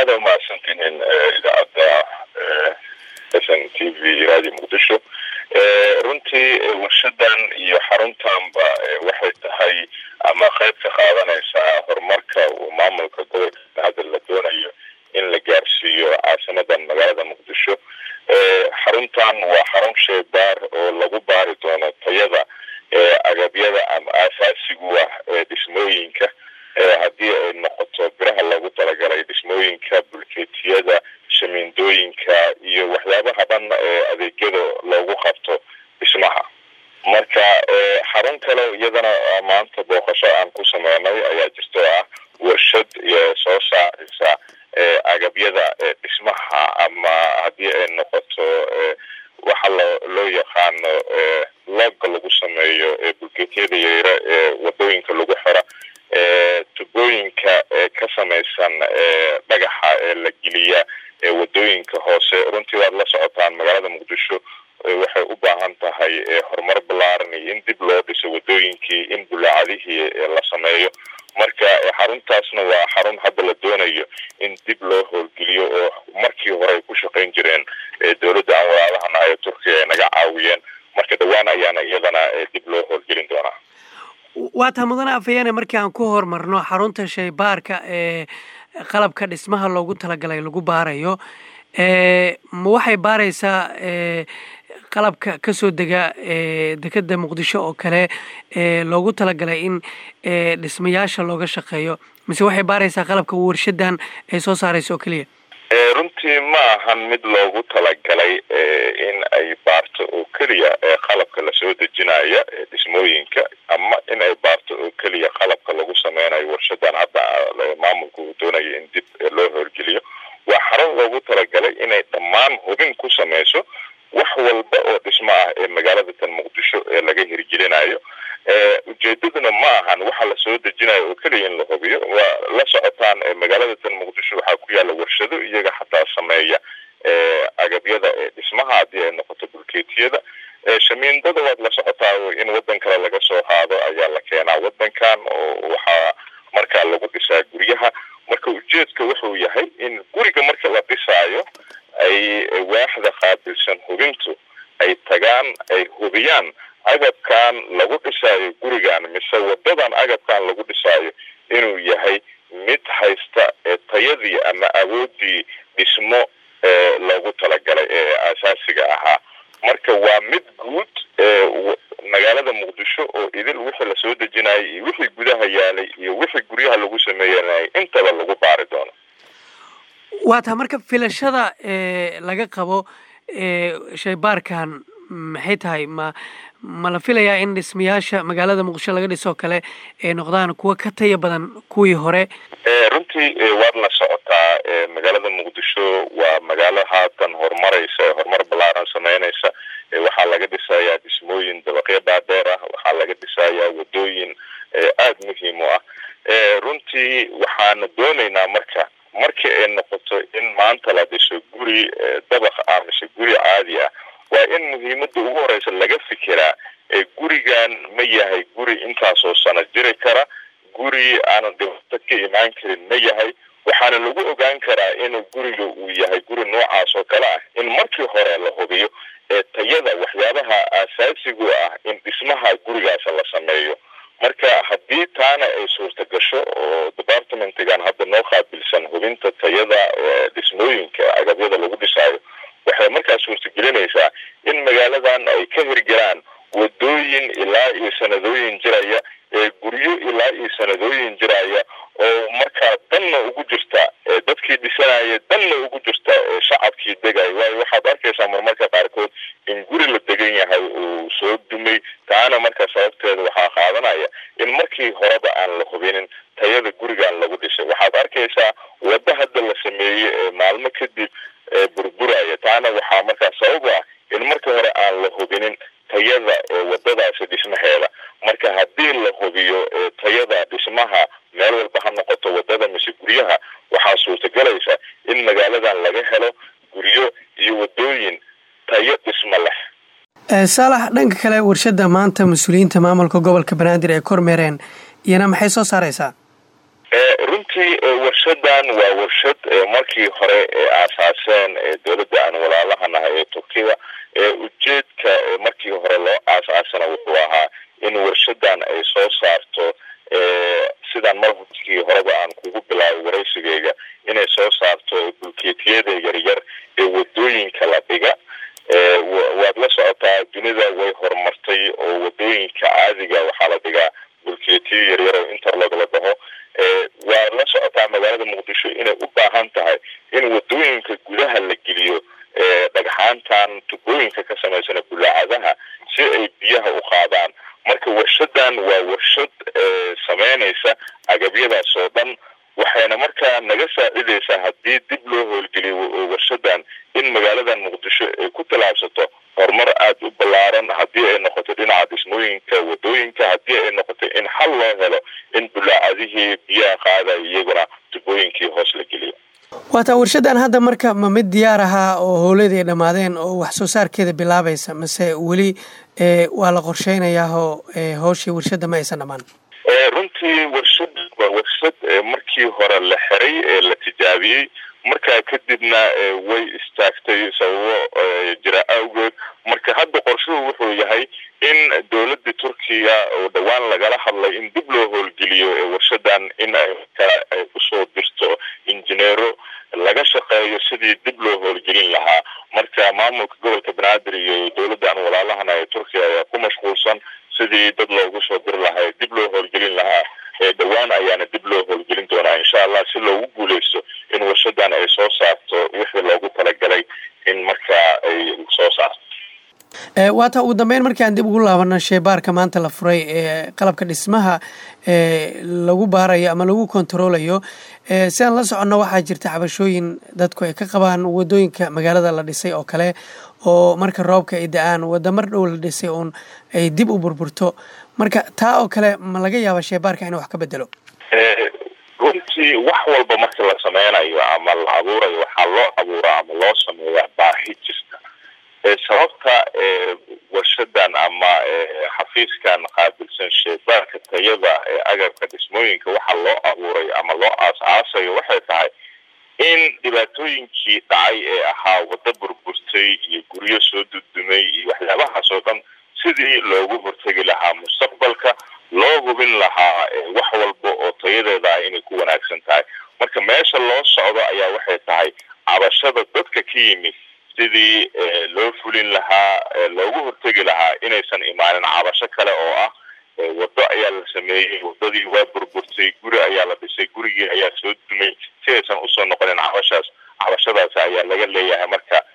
aada umahadsantihiin idaacadda s n t v radio muqdisho runtii warshadan iyo xaruntanba waxay tahay ama qayb ka qaadanaysaa horumarka uu maamulka gobolka hadda la doonayo in la gaarsiiyo caasimadan magaalada muqdisho xaruntan waa xarun sheebaar oo lagu baari doono tayada agabyada ama aasaasigu ah ee dhismooyinka haddii ay noqoto biraha loogu talagalay dhismooyinka bulkeetiyada shamiindooyinka iyo waxyaabaha dhan ee adeegyada loogu qabto dhismaha marka xarun kale iyadana maanta booqasho aan ku sameynay ayaa jirto ah warshad soo saaraysa agabyada dhismaha ama haddii ay noqoto waxa loo yaqaano looga lagu sameeyo bulkeetiyada yayra ee wadooyinka lagu xira tubooyinka ka samaysan dhagaxa ee la geliya wadooyinka hoose runtii waad la socotaan magaalada muqdisho waxay u baahan tahay horumar ballaaran iyo in dib loo dhiso wadooyinkii in bulaacadihii la sameeyo marka xaruntaasna waa xarun hadda la doonayo in dib loo howlgeliyo oo markii hore ay ku shaqayn jireen dowladda aan walaalahan ayo turkiya ay naga caawiyeen marka dhawaan ayaana iyadana dib loo howlgelin doonaa waa taa mudane afhayeene markii aan ku horumarno xarunta shaybaarka ee qalabka dhismaha loogu talagalay lagu baarayo ma waxay baaraysaa qalabka kasoo dega dekeda muqdisho oo kale loogu talagalay in dhismayaasha looga shaqeeyo mise waxay baaraysaa qalabka warshadan ay soo saarayso oo keliya runtii ma ahan mid loogu talagalay in ay baarto oo keliya qalabka lasoo dejinaya dhismooyinka ama in ay baarto oo keliya qalabka lagu sameynayo warshadan hadda maamulka uu doonayo in dib loo howlgeliyo waa xarun loogu talagalay inay dhammaan hubin ku sameyso wax walba oo dhismo ah ee magaalada tan muqdisho ee laga hirgelinayo ujeedaduna ma ahan waxa lasoo dejinayo oo keliya in la hubiyo waa la socotaan magaalada tan muqdisho waxaa ku yaala warshado iyaga xataa sameeya agabyada dhismaha haddii ay noqoto bulkeetiyada shamiindada waad la socotaa in wadan kale laga soo qaado ayaa la keenaa wadankan oo waxaa markaa lagu dhisaa guryaha marka ujeedka wuxuu yahay in guriga marka la dhisaayo ay waaxda qaabilsan hubintu ay tagaan ay hubiyaan agabkan lagu dhisaayo gurigan mise wadadan agabkan lagu dhisaayo inuu yahay mid haysta tayadii ama awoodii dhismo loogu talagalay ee aasaasiga ahaa marka waa mid guud magaalada muqdisho oo idil wixii lasoo dejinayay iyo wixii gudaha yaalay iyo wixii guryaha lagu sameeyanayay intaba lagu baari doono waa taa marka filashada laga qabo shaybaarkan maxay tahay ma ma la filayaa in dhismayaasha magaalada muqdisho laga dhisoo kale ay noqdaan kuwa ka taya badan kuwii hore runtii waad la socotaa magaalada muqdisho waa magaalo haatan horumaraysa horumar ballaaran sameynaysa waxaa laga dhisayaa dhismooyin dabaqyo dhaadheer ah waxaa laga dhisayaa wadooyin aada muhiim u ah runtii waxaana doonaynaa marka markii ay noqoto in maanta la dhiso guri dabaq ah mise guri caadi ah waa in muhiimada ugu horeysa laga fikiraa gurigan ma yahay guri intaasoo sano jiri kara guri aanan dhibaato ka imaan karin ma yahay waxaana lagu ogaan karaa inuu guriga uu yahay guri noocaas oo kale ah in markii hore la hubiyo ee tayada waxyaabaha aasaasigu ah in dhismaha gurigaas la sameeyo marka haddii taana ay suurta gasho oo departmentigan hadda noo qaabilsan hubinta tayada dhismooyinka agabyada lagu dhisaayo waxay markaa suurtagelinaysaa in magaaladan ay ka hirgelaan wadooyin ilaa iyo sanadooyin jiraya ee guryo ilaa iyo sanadooyin jiraya oo markaa danna ugu jirta dadkii dhisanaya danna ugu jirta shacabkii degaya waayo waxaad arkaysaa marmarka qaarkood in guri la degan yahay uu soo dumay taana marka sababteeda waxaa qaadanaya in markii horeba aan la hubinin tayada gurigan lagu dhisay waxaad arkaysaa waddo hadda la sameeyey ee maalmo kadib burburaya taana waxaa markaa sabab ah in marka hore aan la hubinin tayada wadadaasi dhismaheeda marka haddii la hubiyo tayada dhismaha meel walba ha noqoto wadada mise guryaha waxaa suurtagelaysa in magaaladan laga helo guryo iyo wadooyin tayo dhismo leh saalax dhanka kale warshada maanta mas-uuliyiinta maamulka gobolka banaadir ay kormeereen iyana maxay soo saaraysaa runtii warshadan waa warshad markii hore aasaaseen dowladda aan walaalaha nahay ee turkida ujeedka markii hore loo aasaasana wuxuu ahaa in warshadan ay soo saarto sidaan markii horeba aan kugu bilaabay waraysigeyga inay soo saarto bulkeetiyada yaryar ee wadooyinka la dhiga waad la socotaa dunida way horumartay oo wadooyinka caadiga waxaa la dhigaa bulkeetiyo yaryar oo interlog la dhaho waad la socotaa magaalada muqdisho inay u baahan tahay in wadooyinka gudaha la geliyo dhagxaantan tubooyinka ka samaysana bulaacadaha si ay biyaha u qaadaan marka warshadan waa warshad sameynaysa agabyadaas oo dhan waxayna markaa naga saacidaysaa haddii dib loo howlgeliyo warshadan in magaaladan muqdisho ay ku tallaabsato horumar aada u ballaaran haddii ay noqoto dhinaca dhismooyinka wadooyinka haddii ay noqoto in xal loo helo in bulaacadihii biyaha qaadaya iyaguna tubooyinkii hoos la geliyo waataa warshadan hadda marka ma mid diyaar ahaa oo howleedii ay dhammaadeen oo wax soo saarkeeda bilaabaysa mase weli waa la qorsheynayaahoo howshii warshadda ma aysan dhammaan runtii warshad waa warshad markii hore la xiray ee la tijaabiyey markaa kadibna way istaagtay sababo jira awgeed marka hadda qorshuhu wuxuu yahay in dowladda turkiya oo dhowaan lagala hadlay in dib loo howlgeliyo warshadan in ay markaa usoo dirto injineero laga shaqeeyo sidii dib loo howlgelin lahaa marka maamulka gobolka banaadir iyo dowladda aan walaalahana ee turkiya ayaa ku mashquulsan sidii dad loogu soo diri lahaa dib loo howlgelin lahaa dhowaan ayaana dib loo howlgelin doonaa insha allah si loogu guuleysto in warshadan ay soo saarto wixii loogu talagalay in markaa ay soo saarto waata ugu dambeyn markii aan dib ugu laabano sheebaarka maanta la furay ee qalabka dhismaha ee lagu baarayo ama lagu kontaroolayo si aan la soconno waxaa jirta cabashooyin dadku ay ka qabaan wadooyinka magaalada la dhisay oo kale oo marka roobka ay da-aan wadamar dhow la dhisay uun ay dib u burburto marka taa oo kale ma laga yaaba sheebaarka inuu wax ka bedelo runtii wax walba marka la sameynayo ama la abuurayo waxaa loo abuuraa ama loo sameeyaa baahi jirta sababta warshadan ama xafiiskan qaabilsan sheebaarka tayada ee agabka dhismooyinka waxaa loo abuuray ama loo aas-aasayo waxay tahay in dhibaatooyinkii dhacay ee ahaa waddo burburtay iyo guryo soo dudumay iyo waxyaabahaas oo dhan sidii loogu hortegi lahaa mustaqbalka loo hubin lahaa wax walba oo tayadeeda ah inay ku wanaagsan tahay marka meesha loo socdo ayaa waxay tahay cabashada dadka ka yimid sidii loo fulin lahaa loogu hortegi lahaa inaysan imaanin cabasho kale oo ah waddo ayaa la sameeyey waddadii waa burburtay guri ayaa la dhisay gurigii ayaa soo dumay si aysan usoo noqonin cabashaas cabashadaas ayaa laga leeyahay marka